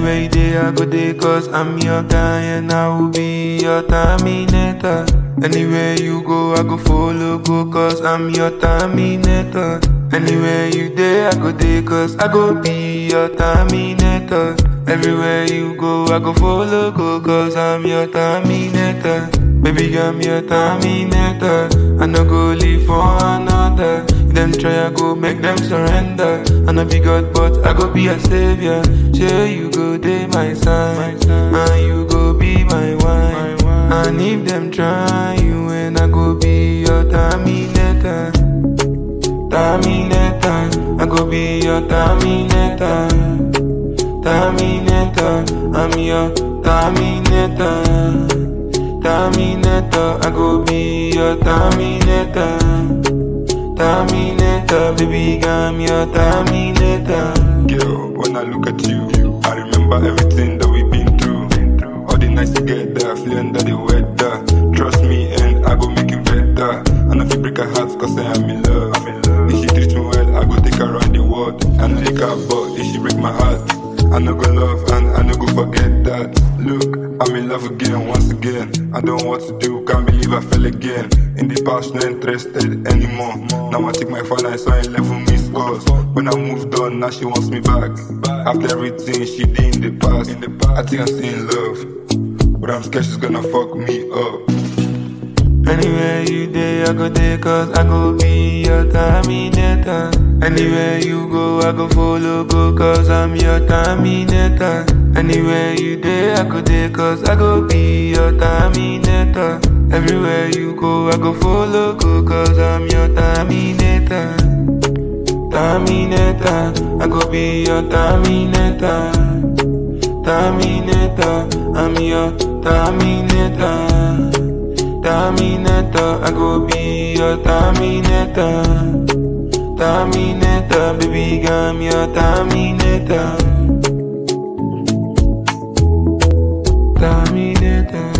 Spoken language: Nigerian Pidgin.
Anywhere you day, I go there cause I'm your guy and I will be your terminator. Anywhere you go, I go follow, go cause I'm your terminator. Anywhere you there, I go there cause I go be your terminator. Everywhere you go, I go follow, go cause I'm your terminator. Baby, I'm your terminator. I no go live for another. Them try, I go make them surrender. I no be God, but I go be a savior. Sure, you go day my side, and you go be my wine. And if them try you, and I go be your terminator. Terminator, I go be your terminator. Terminator, I'm your terminator. Terminator, I go be your terminator. Terminator, baby, I'm your terminator. Girl, when I look at you, I remember everything that we've been through. All the nights together, feel under the weather. Trust me, and I go make it better. And if you break her heart, cause I am in love. If she treats me well, I go take her around the world. And lick her butt if she break my heart. I no go love and I no go forget that. Look, I'm in love again, once again. I don't know what to do, can't believe I fell again. In the past, not interested anymore. Now I take my phone, I saw 11 missed calls. When I moved on, now she wants me back. After everything she did in the past, I think I'm still in love. But I'm scared she's gonna fuck me up. Anywhere you day, I go there cause I go be your terminator. Anywhere you go, I go follow, go cause I'm your terminator. Anywhere you day, I go there cause I go be your terminator. Everywhere you go, I go follow, go cause I'm your terminator. Terminator, I go be your terminator. Terminator, I'm your terminator. Terminator, I go be your Terminator. Terminator, baby, I'm your Terminator. Terminator.